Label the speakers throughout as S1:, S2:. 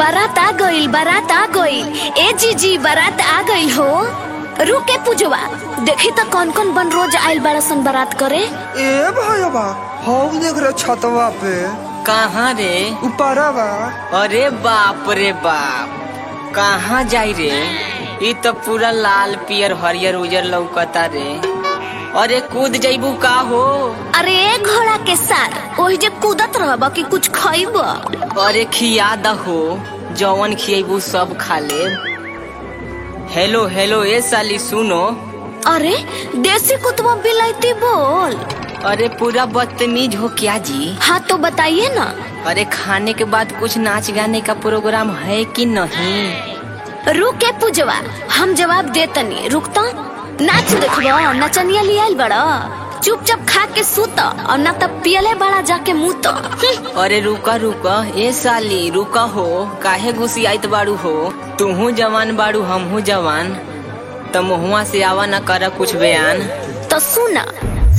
S1: बारात आ गइल बारात आ गइल ए जीजी बारात आ गइल हो रुके पूजवा देखी त कौन कौन बन रोज आइल बड़ा सन बारात करे
S2: ए भैया हौ देख रे छतवा पे
S3: कहाँ रे
S2: ऊपरा बा
S3: अरे बाप रे बाप कहाँ जाई रे ई तो पूरा लाल पियर हरियर उजर लौकता रे अरे कूद जइबू का हो
S1: अरे ए घोड़ा के सार ओही जे कूदत रहब कि कुछ खइब
S3: अरे खिया दहो जवन खियबू सब खा ले हेलो हेलो ए साली सुनो
S1: अरे देसी कुतवा बिलाइती बोल
S3: अरे पूरा बदतमीज हो क्या जी
S1: हाँ तो बताइए ना
S3: अरे खाने के बाद कुछ नाच गाने का प्रोग्राम है कि नहीं
S1: रुके पूजवा हम जवाब देतनी रुकता नाच देखबो नचनिया लियाल बड़ा चुपचाप खा के सूत और ना तब पियले बड़ा जाके मुंह तो
S3: अरे रुका रुका ए साली रुका हो काहे गुस्सियाइत बाड़ू हो तूहू जवान बाड़ू हमहू जवान त मुहुआ से आवा न कर कुछ बयान
S1: तो सुना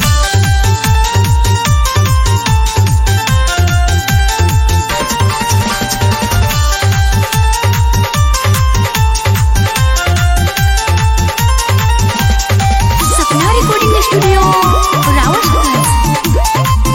S1: सपना रिकॉर्डिंग स्टूडियो रावत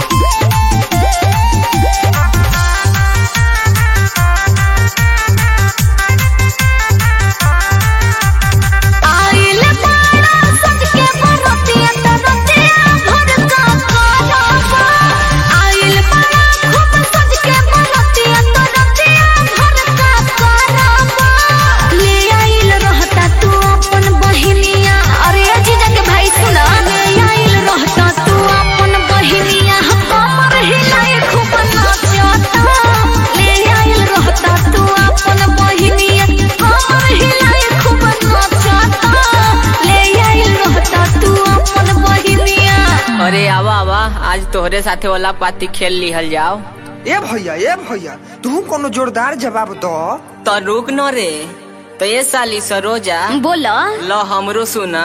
S1: आइल बाड़ा सज के बरतिया तरतिया भर का करबा आइल बाड़ा खूब सज के बरतिया तरतिया भर का करबा ले आइल रहता तू अपन बहिनिया अरे जीजा के भाई सुना ले आइल रहता तू अपन बहिनिया कमर हिलाए खूब नाचता ले आइल रहता तू अपन बहिनिया कमर हिलाए खूब नाचता ले आइल रहता तू अपन बहिनिया
S3: अरे आवा आवा आज तोहरे साथे वाला पाती खेल लिहल जाओ
S2: ए भैया ए भैया तू कोनो जोरदार जवाब दो
S3: तो रुक न रे तो ये साली सरोजा
S1: बोला
S3: लो हमरो सुना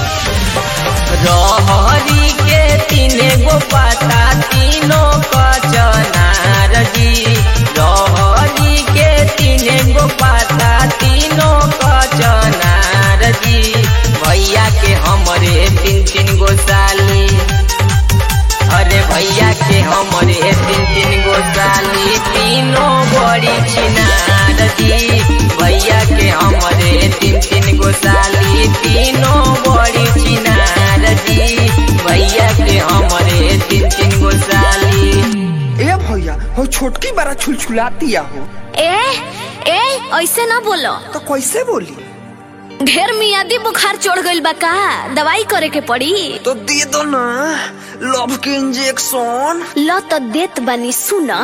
S3: रहरी के तीने गो पाता तीनों कचनार जी रहरी के तीने गो पाता तीनों कचनार जी भैया के हमरे तीन तीन गो साली अरे भैया के हमरे तीन तीन गो साली तीनों बड़ी छिनार जी भैया के हमरे तीन तीन गो साली तीनों बड़ी छिनार जी भैया के हमरे तीन तीन गो साली
S2: ए भैया हो छोटकी बड़ा छुलछुलाती हो
S1: ए ए ऐसे ना बोलो
S2: तो कैसे बोली
S1: ढेर मियादी बुखार चढ़ गइल बा का दवाई करे के पड़ी
S2: तो दे दो ना लव के इंजेक्शन
S1: ल तो देत बानी सुना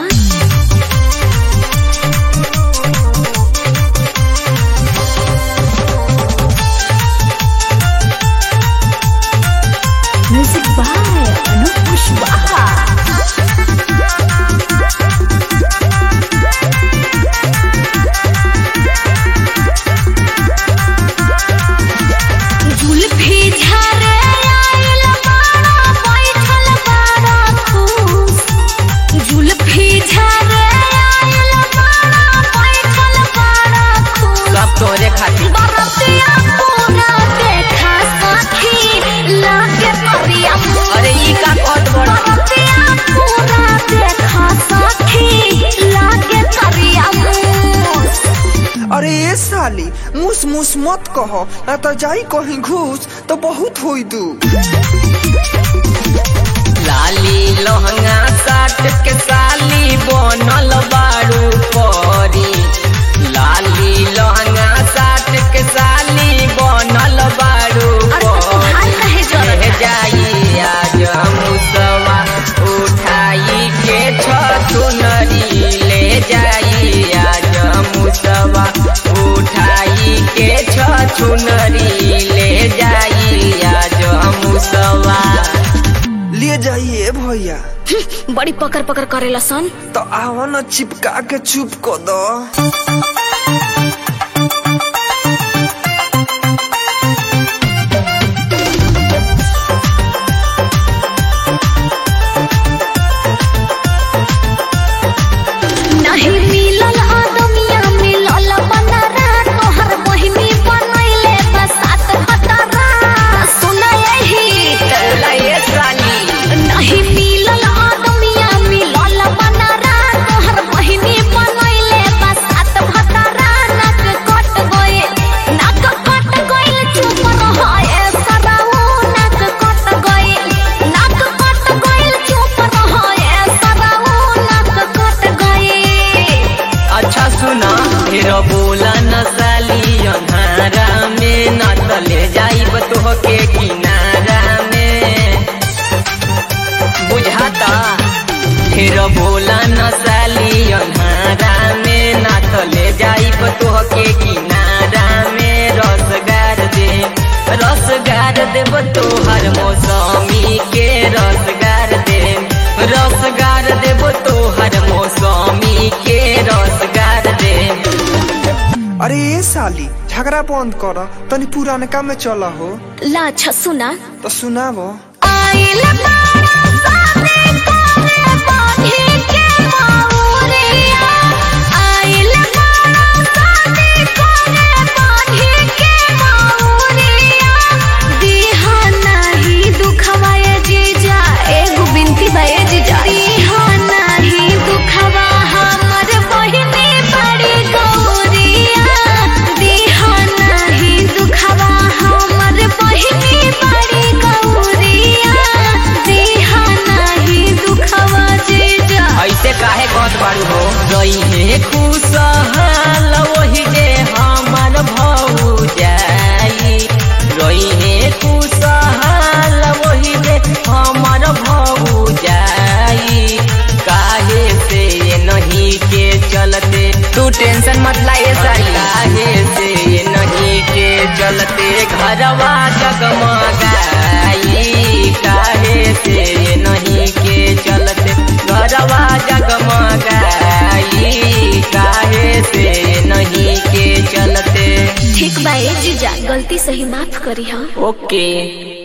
S1: म्यूजिक बाय अनूप कुशवाहा जुल्फी झारे आइल बाड़ा बैठल बाड़ा खुश जुल्फी झारे आइल बाड़ा बैठल बाड़ा खुश
S3: सब तोहरे खातिर
S1: बरतिया पूरा देखा साथी लागे करिया
S3: अरे ई का कहत बड़
S1: बरतिया पूरा देखा साथी लागे करिया मुस
S2: अरे ए साली मुस मुस मत कहो ना तो जाई कहीं घूस तो बहुत होई दू
S3: लाली लहंगा साट के साली बनल बारू परी लाली लहंगा साट के साली बनल बारू
S1: अरे तो सुधार काहे जरूरत
S3: परी
S1: है?
S3: जाई आज मुसवा उठाई के छतुनरी ले जाई आज मुसवा उठाई के छतुनरी ले जाई आज मुसवा
S2: ले जाइए भैया
S1: बड़ी पकड़ पकड़ करेला सन
S2: तो आवा न चिपका के चुप कर दो
S1: नहीं मिलल आदमिया मिल
S3: सुना फिर बोला न साली अन्हारा में न तले जाइब तोहके किनारा में बुझाता फिर बोला न साली अन्हारा में न तले जाइब तोहके किनारा में रसगार दे रसगार देब तोहर मौसमी के रसगार दे रसगार देब तोहर मौसमी के रसगार दे
S2: अरे ए साली झगड़ा बंद कर तनी पुरानका में चल हो
S1: ला अच्छा सुना
S2: तो सुनाबो
S1: आइल बाड़ा साथे काने बांधी के माउरिया आइल बाड़ा साथे काने बांधी के माउरिया दीहा नाही दुखवाए जीजा एगो बिनती बाए जीजा दीहा नाही दुखवा हमर बहिनी बड़ी गौरिया दीहा नाही दुखवा हमर बहिनी बड़ी गौरिया दीहा नाही दुखवा जीजा
S3: ऐसे काहे कहत बारू हो रही है खुशहाल वही जे हमर भौ जाई रही है खुशहाल वही जे हमर भौ जाई काहे से ये नहीं के चलते तू टेंशन मत लाए सारी काहे से ये नहीं के चलते घरवा जगमगाई काहे से ये नहीं के चलते घरवा जगमगाई काहे से ये नहीं के चलते
S1: ठीक बा ए जीजा गलती सही माफ करी हम
S3: ओके